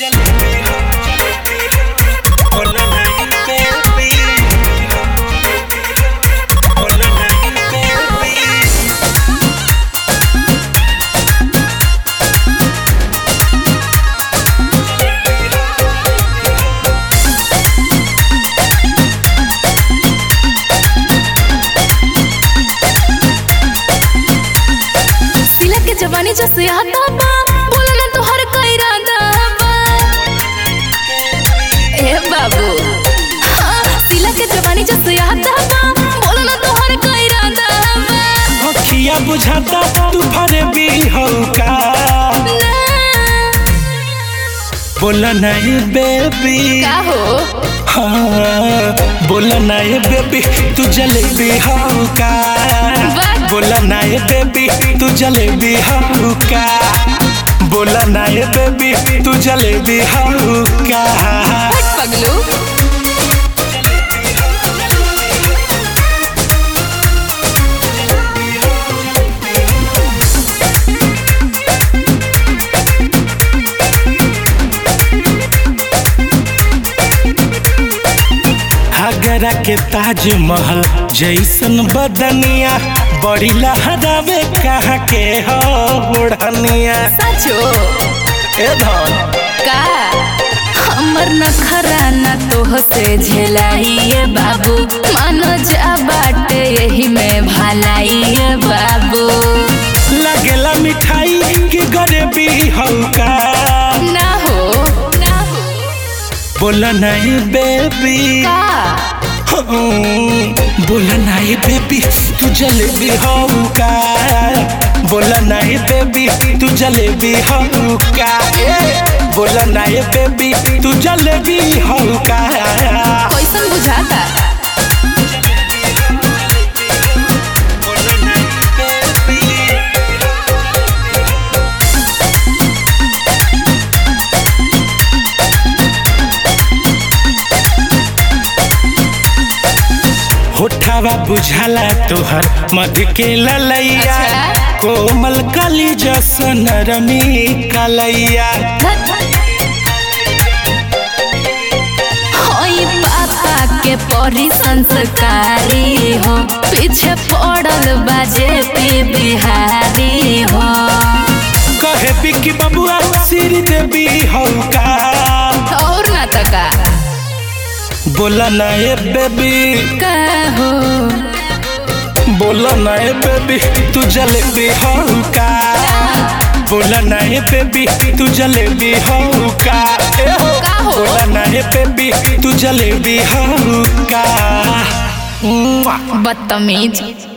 सिला के जवानी जो सियाता बा बोला ना तोहर कोई इरादा बा ए बाबू हाँ, सिला के जवानी जो सियाता बा बोला ना तोहर कोई इरादा बा अखिया बुझाता तू भरे भी हौका ना, बोला नहीं बेबी का हो हाँ बोला नहीं बेबी तू जलेबी हौका वाह। बोला नहीं बेबी तू जलेबी हौका बोला नहीं बेबी तू जलेबी हौका हट पगलू आगरा के ताजमहल जैसन बदनिया बड़ी लहरावे कहाँ के हो ओढ़निया सचो ए धन का हमर नखरा न तोह से झेलाइए बाबू मानो जा बाटे यही में भलाइए बाबू लगेला मिठाई के गरीबी हौका ना हो ना हो बोला नहीं बेबी का हम्म, बोला नहीं बेबी तू जलेबी हौका बोला नहीं बेबी तू जलेबी हौका ए, बोला नहीं बेबी तू जलेबी हौका कैसन बुझाता बोला नहीं बेबी होठावा बुझाला तोहर मध के ललैया अच्छा। कोमल कली जसन रमी कलैया होई पापा के परी संस्कारी हो पीछे पड़ल बाजे पी बिहारी हो कहे बिकी बबुआ सिर देवी हौका और ना तका बोला ना ए बेबी का हो बोला ना ए बेबी तू जलेबी हौका बोला ना ए बेबी तू जलेबी हौका ए हो का हो? बोला ना ए बेबी तू जलेबी हौका बदतमीज